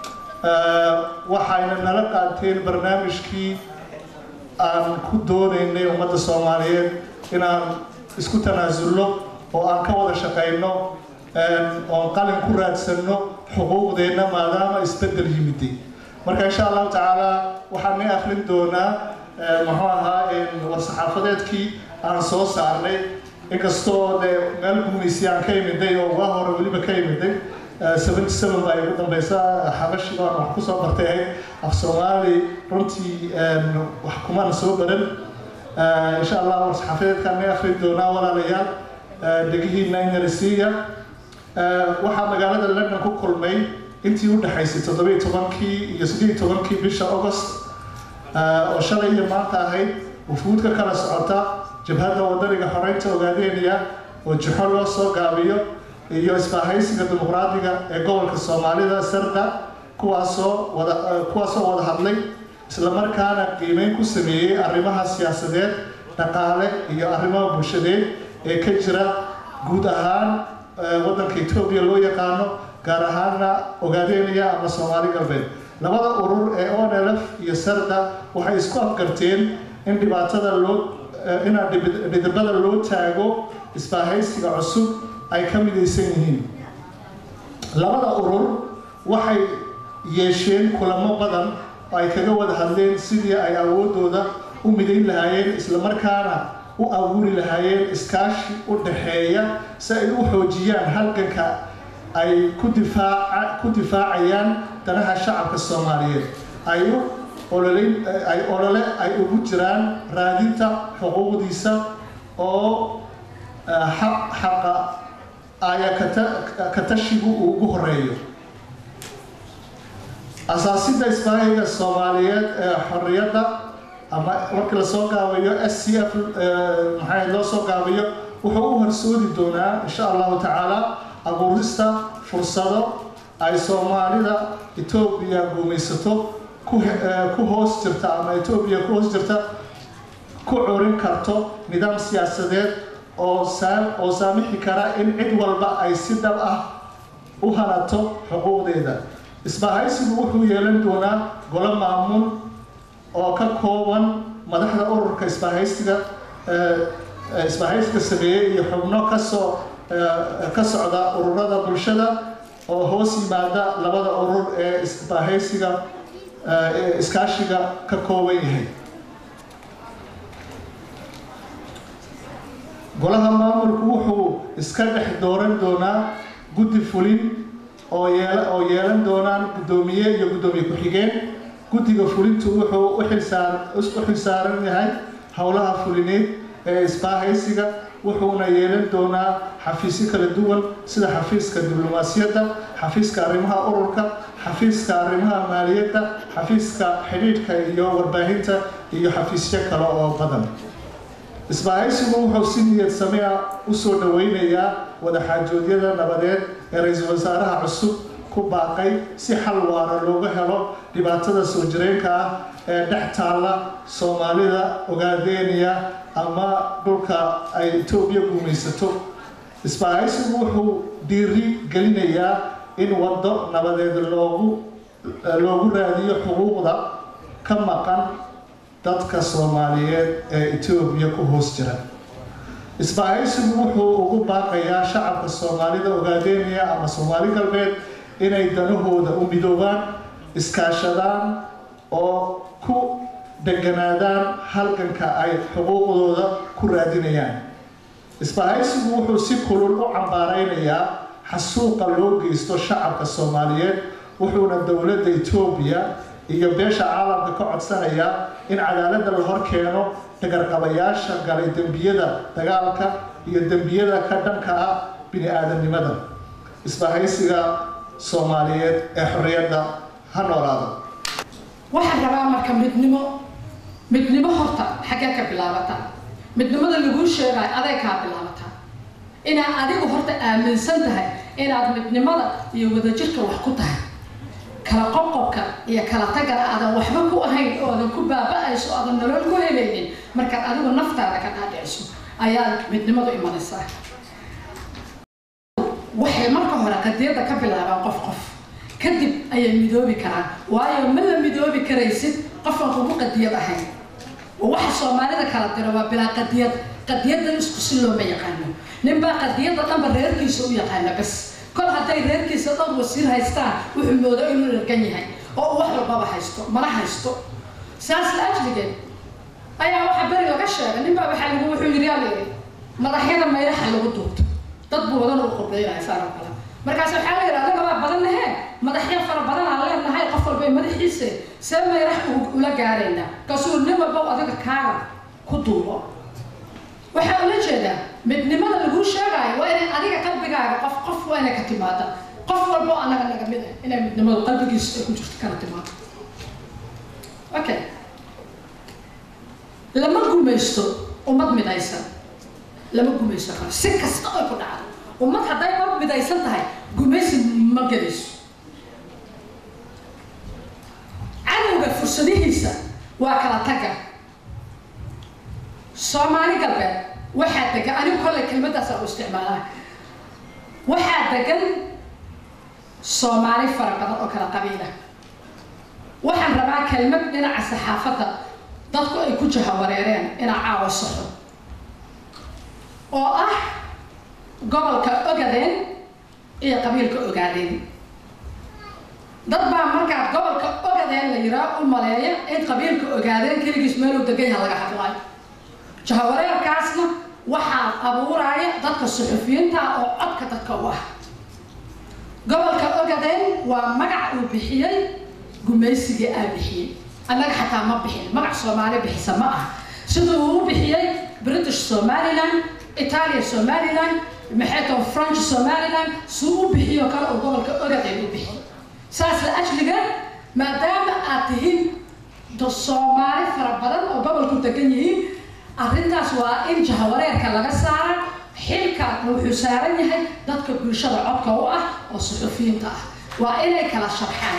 waxayna nala qaateen barnaamijkii aan ku doonaynay ummadda soomaaliyeed inaan isku tanaasulno oo aan ka wada shaqayno oon qalin ku raadsanno xuquuqdeenna maadaama isbeddel yimiday marka insha allahu tacaala waxaan ni akrin doonaa muxuu ahaa war-saxaafadeedkii aan soo saarnay inkastoo dee meel gumaysi aan ka imiday oo uga hore weliba ka imiday seventy seven baa igu dambaysa xabashiga aan wax kusoo bartay ahayd af soomaali runtii wax kumana soo baran insha allah war-saxaafadeedkaan ni akrin doonaa walaalayaal dhegihiina inarisiiya waxaa magaalada london ku kulmay intii u dhexaysay toddobiyo tobankii iyo siddeed tobankii bisha august oo shalay iyo maanta ahayd wufuudka kala socota jabhadda wadaniga xoreynta ogaadeynaya oo jixo loo soo gaabiyo iyo isbaahaysiga dimuqraadiga ee gobolka soomaalida sarda kuwaasoo wada kuwaasoo wada hadlay islamarkaana qiimeyn ku sameeyey arrimaha siyaasadeed dhaqaale iyo arrimaha bulshadeed ee ka jira guud ahaan waddanka etoobiya loo yaqaano gaar ahaanna ogaadeynaya ama soomaali galbeed labada urur ee onlf iyo sarda waxay isku afgarteen in dhibaatada loo inaa dhidibada loo taago isbaahaysiga cusub ay ka midaysan yihiin labada urur waxay yeesheen kulamo badan oo ay kaga wada hadleen sidii ay awoodooda u midayn lahaayeen islamarkaana u abuuri lahaayeen iskaashi u dhaxeeya si ay u xoojiyaan halganka ay ku difaaca ku difaacayaan danaha shacabka soomaaliyeed ay u ololeyn ay olole ay ugu jiraan raadinta xuquuqdiisa oo xaqa aya katashigu uu ugu horeeyo asaasida isbaahiga soomaaliyeed ee xorriyadda ama markii lasoo gaabiyo s c f maxaa loo soo gaabiyo wuxuu u horsoodi doonaa insha allahu tacaala abuurista fursado ay soomaalida etoobiya guumaysato ku hoos jirta ama etoobiya ku hoos jirta ku curin karto nidaam siyaasadeed oo oo saamixi kara in cid walba ay si dhab ah u hanato xuquuqdeeda isbahaysigu wuxuu yeelan doonaa golo maamuul oo ka kooban madaxda ururka isbahaysiga isbahaysiga sameeyey iyo xubno kasoo ka socda ururada bulshada oo hoos yimaada labada urur ee isbaahaysiga ee iskaashiga ka kooban yahay golaha maamulku wuxuu iska dhex dooran doonaa guddi fulin oo yeel oo yeelan doonaan guddoomiye iyo guddoomiye ku-xigeen guddiga fulintu wuxuu u xilsaar u xilsaaran yahay howlaha fulineed ee isbaahaysiga wuxuuna yeelan doonaa xafiisyo kala duwan sida xafiiska diblomaasiyadda xafiiska arrimaha ururka xafiiska arrimaha maaliyadda xafiiska xidhiidhka iyo warbaahinta iyo xafiisyo kale oo badan isbaahaysigu wuxuu si niyad samea usoo dhaweynayaa wadaxaajoodyada nabadeed ee ra-iisul wasaaraha cusub ku baaqay si xal waara looga helo dhibaatada soo jireenka ah ee dhex taalla soomaalida ogaadeeniya ama dhulka ay etoobiya guumaysato isbaahaysigu wuxuu dhiiri gelinayaa in waddo nabadeed loogu loogu raadiyo xuquuqda ka maqan dadka soomaaliyeed ee etoobiya ku hoos jira isbaahaysigu wuxuu ugu baaqayaa shacabka soomaalida ogaadeeniya ama soomaali galbeed inay danahooda u midoobaan iskaashadaan oo ku deganaadaan halganka ay xuquuqdooda ku raadinayaan isbaahaysigu wuxuu si kulul u cambaaraynayaa xasuuqa loo geysto shacabka soomaaliyeed wuxuuna dowladda etoobiya iyo beesha caalamka ka codsanayaa in cadaaladda la hor keeno dhagarqabayaasha galay dembiyada dagaalka iyo dembiyada ka dhanka ah bini aadamnimada isbahaysiga soomaaliyeed ee xorriyadda ha noolaado waxaan rabaa marka midnimo midnimo horta xaggee ka bilaabata midnimada laguu sheegayo aday kaa bilaabata inaad adigu horta aaminsan tahay inaad midnimada iyo wadajirka wax ku tahay kala qoqobka iyo kala tagana aadan waxba ku ahayn oo aadan ku baaba-ayso o aadan nolol ku helaynin markaad adigu naftaada ka dhaadhiciso ayaad midnimadu imanaysaa waxay marka hore qadiyadda ka bilaabaan qof qof kadib ayay midoobi karaan waayo ma la midoobi karaysid qofaan kugu qadiyad ahayn oo waxa soomaalida kala diro waa bilaa qadiyad qadiyaddan isku si looma yaqaano ninbaa qadiyadda dhanba reerkiisa u yaqaana bas kol hadday reerkiisa dhan wasiir haystaan wuxuu moodo inuu dhargan yahay oo uu wax walbaba haysto mana haysto saas la ajligeed ayaa waxa beri laga sheegay ninbaa waxaa lagu wuxuu yidhi yaa layidhi madaxyada maylaha lagu duubto dad buu wadan u qurbeynaya saaro kale markaas waxaa la yidhi adagabaa badan nahe madaxyo fara badan aan leenahay qof walba madaxiisa see maylax ula gaaraynaa kaasuu nin walba adiga kaaga ku duubo waxaa ula jeedaa midnimada laguu sheegaayo waa inay adiga qalbigaaga qof qof waa inay ka timaada qof walbo anaga naga mid ah inay midnimadu qalbigiisa ay ku jirto kana timaado okay lama gumaysto ummad midaysan lama gumaysto karo si kasta ay ku dhacdo ummad hadday mar midaysan tahay gumaysi ma gelayso cadowga fursadihiisa waa kala taga soomaali galbeed waxaa degan anigu kollay kelmaddaasa u isticmaalaa waxaa degan soomaali fara badan oo kala qabiila waxaan rabaa kelmad dhinaca saxaafadda dadku ay ku jahawareereen inaa caawa saxo oo ah gobolka ogadeen iyo qabiilka ogaadeen dad baa markaa gobolka ogadeen la yiraa u maleeya in qabiilka ogaadeen keligiis meeluu degan yaha laga hadlaayo jahawareerkaasna waxaa abuuraya dadka suxufiyiinta oo codka dadka u ah gobolka ogadeen waa magac uu bixiyey gumaysigii aa bixiyey annaga xataa ma bixin magac soomaali bixisa ma ah siduu uu u bixiyey british somaliland italia somaliland maxayto french somaliland suu u bixiyo kale oo gobolka ogadeen u bixiyey saas la ajliga maadaama aad tihiin soomaali fara badan oo gobolku degan yihiin arrintaas waa in jahawareerka laga saara xilka wuxuu saaran yahay dadka bulshada codka u ah oo suxufiyiinta ah waa inay kala sharxaan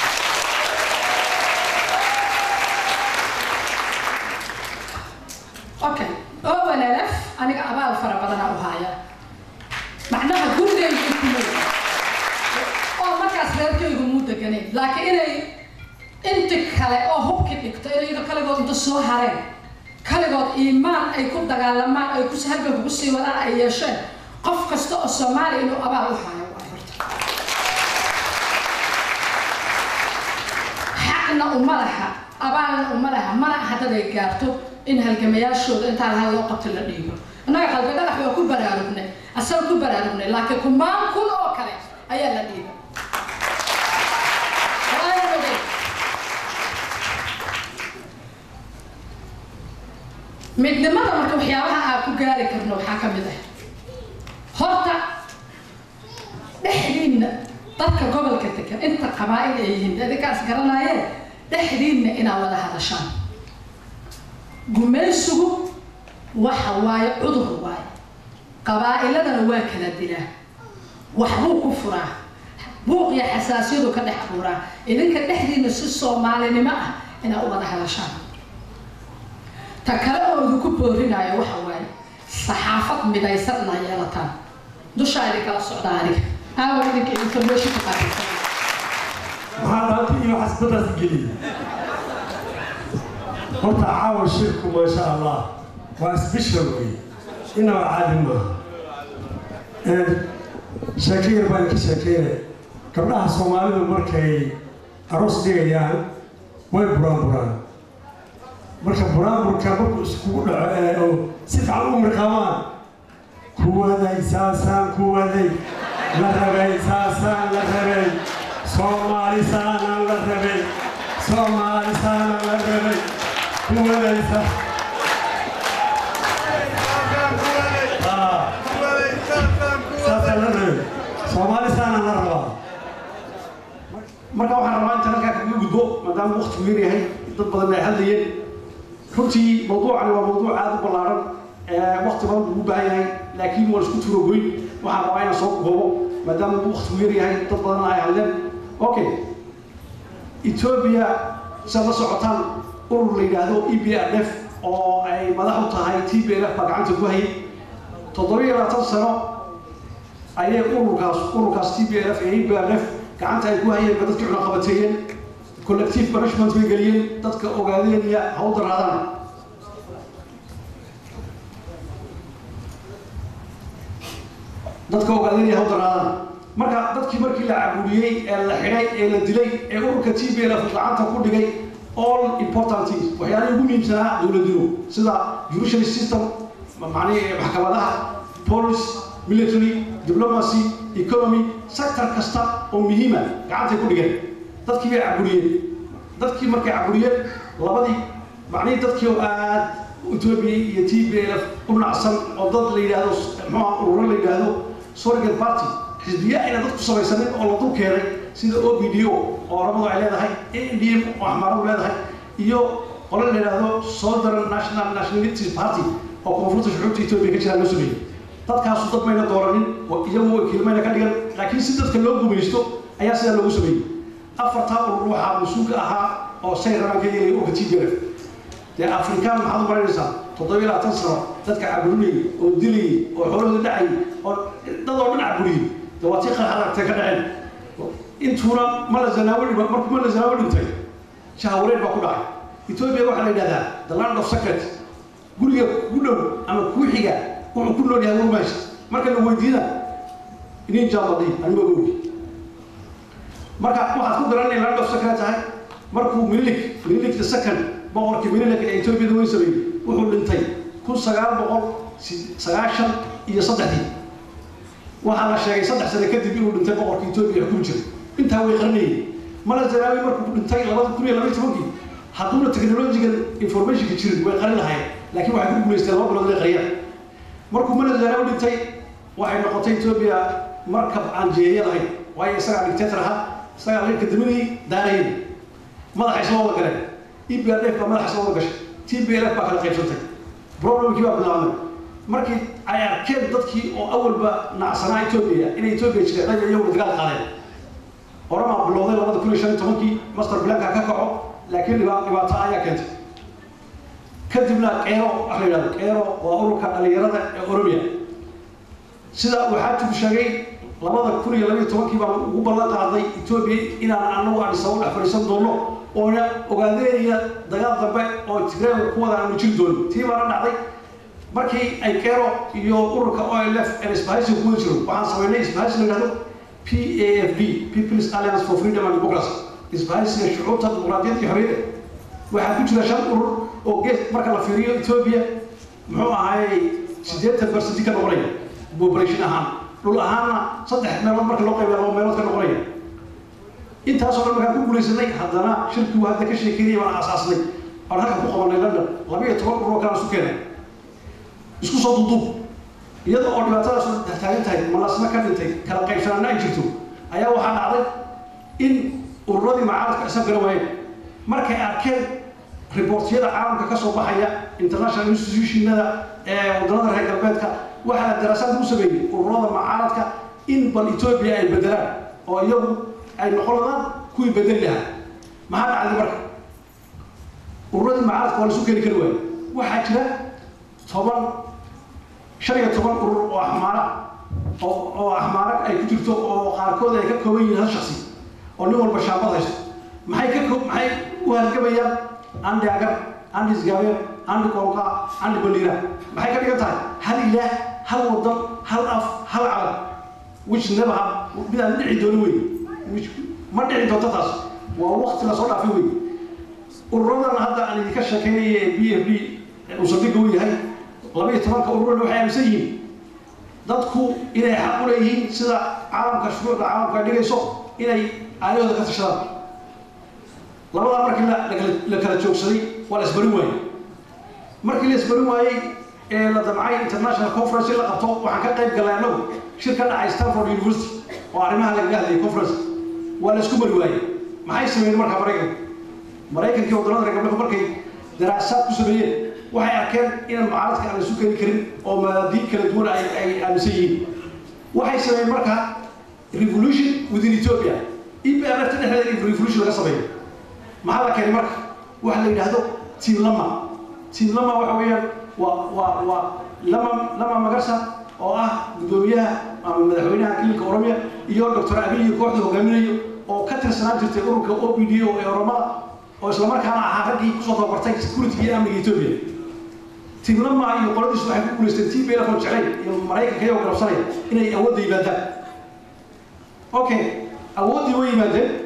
okay owanalaf aniga abaal fara badana u haya macnaha gurigaygu kumay oo markaas reerkaygu muu deganayn laakiin inay inti kale oo hubki dhigto inay iyaga kaligood inta soo hareen kaligood iimaan ay ku dagaalamaan ay ku halgan kugu sii wadaan ay yeesheen qof kasta oo soomaaliya inuu abaal u hayo waa horta xaqna uma laha abaalna uma laha mana aha dad ay gaarto in halgamayaashooda intaa lahaa loo qabto la dhiibo annaga qalbi dhagax waa ku baraarugnay asaga ku baraarugnay laakiin kumaan kun oo kale ayaa la dhiibay Waa ogeyd. midnimada marka waxyaabaha aan ku gaari karno waxaa ka mid ah horta dhexdiinna dadka gobolka degan inta qabaa'il ay yihiin adinkaas garanaayeen dhexdiinna inaad wada hadashaan gumaysigu waxa waaye cudur waaye qabaa'iladana waa kala dilaa waxbuu ku furaa buuq iyo xasaasiyadu ka dhex abuuraa idinka dhexdiinna si soomaalinimo ah inaad u wada hadashaan ta kale oo idinku boorinayo waxa waaye saxaafad midaysan inaa yeelataan dushaa idinkala socda aniga aawa idinka information ka qaadaysan maxaa dhaanta iyo xasbadaas geliyay horta caawa shirku maasha allah waa special wey inaba caadi maaha sheeko yar baan ka sheekeynaya gabdhaha soomaalidu markay aroos dhigayaan way buraan buraan marka buraanburka markuu iskugu dhaco ee oo si fiican u mirqamaan kuwaday saasaan kuwaday la rabay saasaan la rabay soomaali saanaan la rabay soomaali saanaan la rabay kuwaday sa Ah. saasaan la rabay soomaali saanaan la rabaa marka waxaan rabaa inta halkaa kaga gudbo maadaama waqtigu yar yahay dad badan ay hadlayeen runtii mawduucani waa mawduuc aada u ballaaran waqti badan buu u baahan yahay laakiin waan isku turo goyn waxaan rabaa inaan soo koobo maadaama uu waqtigu yar yahay dad badan ay hadleen okay ethiopia siaad la socotaan urur la yidhaahdo e b r f oo ay madax u tahay t b l f baa gacanta ku hayay toddobiyo labaatan sano ayay ururkaas ururkaas t b l f ee e b r f gacanta ay ku hayeen ba dadkii cunaqabateeyeen collective punishment bay geliyeen dadka ogaadeenaya ha u daraadaan dadka ogaadeenaya ha u daraadaan marka dadkii markii la caburiyey ee la xidhay ee la dilay ee ururka t b l f gacanta ku dhigay all important things waxyaalihii ugu muhiimsanaa dowladnimo sida judicial system macnihi maxkamadaha police military diplomacy economy sector kasta oo muhiima gacantay ku dhigeen dadkii bay caburiyeen dadkii markay caburiyeen labadii macnihii dadkii oo aad ethiopia iyo t b l f u nacsan oo dad la yidhaahdo muxuuha ururo la yidhaahdo surrogate party xisbiya ayna dadku samaysanin oo la dul keenay sida o b d o oo oramadu ay leedahay a n d m oo axmaaradu leedahay iyo qole la yidhaahdo southern national nationality party oo koonfurta shucuubta ethiopia ka jiraan loo sameeyey dadkaasu dad mayna dooranin iyagu wakiilmayna ka dhigan laakiin si dadka loo gumaysto ayaa sidaa loogu sameeyey afartaa urur waxaa mas-uulka ahaa oo say rabaan ka yeelaya urka t b l f dee afrikaan maxaad u malaynaysaa toddobiyo labaatan sano dadka caburinayay oo dilayay oo xoolahooda dhacayay oo dad oo dhan caburiyey dee waa tii qarxaragtay ka dhaceen intuuna mala zanaawo dhima markuu mala zanaawo dhintay shahawareed baa ku dhacay ethiopia waxaa la yidhahdaa the land of secret guriga ku dhow ama kuu xiga wuxuu ku nool yahay warmaash marka la weydiina inin jaabadi anima ogi marka waxaad ku garanay land of secret tahay markuu mililik mililik the second boqorkii mililik ee ethiopiyada weyn sameeyey wuxuu dhintay kun sagaal boqol sagaashan iyo saddexdii waxaa la sheegay saddex sano kadib inuu dhintay boqorkii ethiopia xukumi jiray intaa way qaranayeen mala zanaawi markuu dhintay labada kun iyo labaiy tobankii hadduuna technological informationka jirin way qarin lahayen laakiin waxay ku guulaysteen laba bilood inay qariyaan markuu mala zanaawi dhintay waxay noqotay ethiopia markab aan jeeya lahayn waayo isagaa dictator ahaa isagaa leerka damadii daarayay madaxa isla wada galeen e b r f baa madaxa isla wada gashay t b l f baa kala qaybsantay problemkii baa bilaabmay markii ay arkeen dadkii oo awalba nacsanaa ethiopia inay ethiopia jireen ay iyaguna dagaal qaadeen oramaa bilowday labada kun iyo shan iyo tobankii master blanka ka kaco laakiin dhibaato ayaa keentay kadibna qeero waxa la yidhahdo qeero waa ururka dhalinyarada ee oromia sida waxaa tugu sheegay labada kun iyo labaiyo tobankii baan ugu ballan qaaday ethiopia inaan anagu adhisabo dhex fadhiisan doono oona ogaadeynaya dagaal dambe oo tigreega ku wada aanu jiri doonin tii baana dhacday markii ay kero iyo ururka olf ee isbahaysiga ku wada jiro waxaan samaynay isbahaysi la yidhahdo p a f d people's alliance for freedom and democracy isbahaysiga shucuubta dimuqraadiyadda iyo xorriyadda waxaa ku jira shan urur oo gees marka la fiiriyo ethiopia muxuu ahaayey siddeetan barcenti ka noqonaya population ahaan dhul ahaanna saddex meelood marka loo qaybiya laba meelood ka noqonaya intaasoo dhan markaan ku guulaysanay haddana shirkigu hadda ka sheekeynaya waan aasaasnay aan halka ku qabanay london laba iyo toban urur oo kale isu keenay isku soo duduub iyada oo dhibaatadaas taagan tahay malasna ka dhintay kala qaybsanaana ay jirto ayaa waxaa dhacday in ururadii macaaradka isa gara waayeen markay arkeen riboortiyada caalamka ka soo baxaya international institutionada ee waddanada reer galbeedka waxaa la daraasaad lagu sameeyey ururada macaaradka in bal etoobiya ay bedelaan oo iyagu ay noqonadaan kuwii bedeli lahaa maxaa dhacday marka ururadii macaaradka waa la isu keeni kari waaye waxaa jira toban shan iyo toban urur oo axmaara oo oo axmaara ay ku jirto oo qaarkood ay ka kooban yihiin hal shaksi oo nin walba shaambad haysto maxay ka koo maxay u halgamayaan andi agar andi isgaabeer andi qoonqa andi baliira maxay ka dhigan tahay hal ilaah hal wadan hal af hal calan which never have mid aan dhici doono wey which ma dhici doonto taas waa waqti lasoo dhaafay wey ururadan hadda aan idinka sheekeynaya ee b f d uu saldhigga u yahay laba iyo tobanka ururana waxay aaminsan yihiin dadku inay xaq u leeyihiin sida caalamka shuruucda caalamka ay dhigayso inay aayahooda ka tashadaan labadaa markii la la kala joogsaday waa la isbarin waayey markii la isbarin waayey ee la damcay international conference in la qabto waxaan ka qayb galay annagu shir ka dhacay stanford university oo arrimaha lagaga hadlayay conference waa la isku mari waayey maxay sameeyeen marka maraykanka maraykankii waddanada reer galbeedku markay daraasaad ku sameeyeen waxay arkeen inaan mucaaradka aan la isu keeni karin oo mabaadiin kala duwan ay ay aaminsan yihiin waxay sameeyeen marka revolution within ethiopia EPRF dhexdeeda in revolution laga sameeyo maxaa la keenay marka waxa la yidhaahdo team lama team lama waxa weeyaan waa waa waa lama lama magarsa oo ah guddoomiyaha ama madaxweynaha kilinka oromiya iyo doctor abiy iyo kooxda hogaaminayo oo ka tirsanaan jirtay ururka o p d o ee oromada oo islamarkaana ahaa raggii kusoo tababartay security iyo amniga ethiopia tiimlama iyo qoladiisu waxay ku guulaysteen tii beelafon jeclayn iyo maraykanka iyagoo garabsanaya inay awoodda yimaadaan okay awooddii way yimaadeen